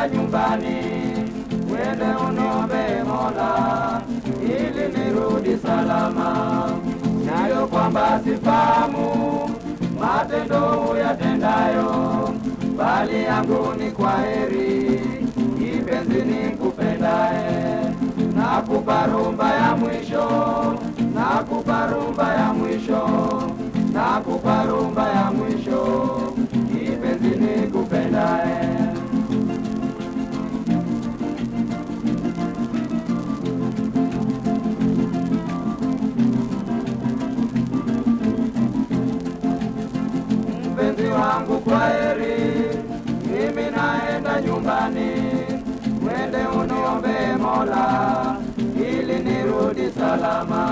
naenda nyumbani, wende uniombe Mola ili nirudi salama. Nayo kwamba sifahamu matendo uyatendayo, bali yangu ni kwa heri, kipenzi nikupendaye. Nakupa rumba ya mwisho, nakupa rumba ya mwisho, nakupa rumba ya mwisho, kipenzi nikupendaye. mpenzi wangu kwa heri, mimi naenda nyumbani, mwende uniombe Mola ili nirudi salama.